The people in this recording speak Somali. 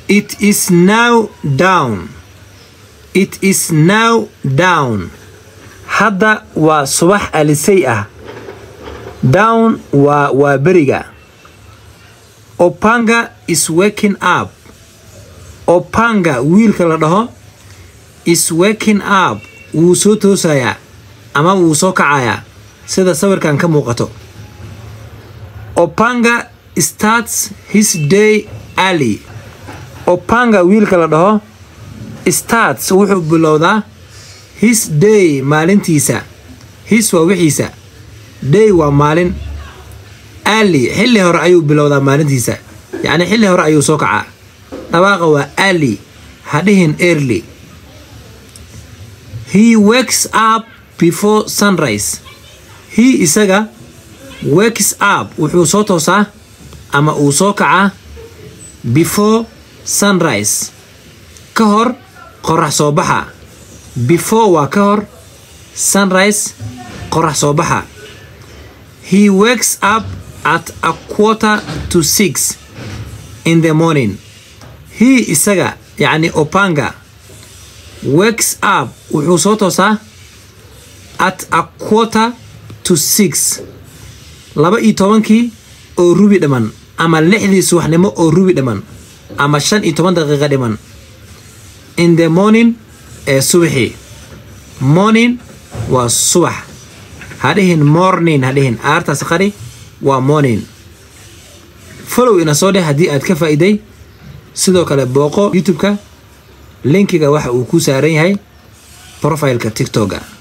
it is now down it is now down hadda waa subax alisay ah down waa waa beriga opanga is waking up opanga wiilka la dhaho is waking up wuu soo toosayaa ama wuu soo kacayaa sida sawirkan ka muuqato opanga starts his day early opanga wiilka la dhaho starts wuxuu bilowdaa his day maalintiisa his waa wixiisa day waa maalin early xilli hore ayuu bilowdaa maalintiisa yacni xilli hore ayuu soo kacaa dhawaaqa waa early hadhihin early he wakes up before sunrise he isaga wakes up wuxuu soo toosaa ama uu soo kacaa before sunrise ka hor qorax soo baxa before waa ka hor sunrise qorax soo baxa he wakes up at a quarter to six in the morning he isaga yacni opanga wakes up wuxuu soo toosaa at a quarter to six laba iyo tobankii oo rubi dhiman ama lixdii subaxnimo oo rubi dhiman ama shan iyo toban daqiiqa dhiman in the morning ee subaxii morning waa subax hadhihin morning hadhihin aartaas qari waa morning follow ina soo dheh haddii aad ka faa'iiday sidoo kale booqo youtube-ka linkiga waxa uu ku saaran yahay profileka tiktoka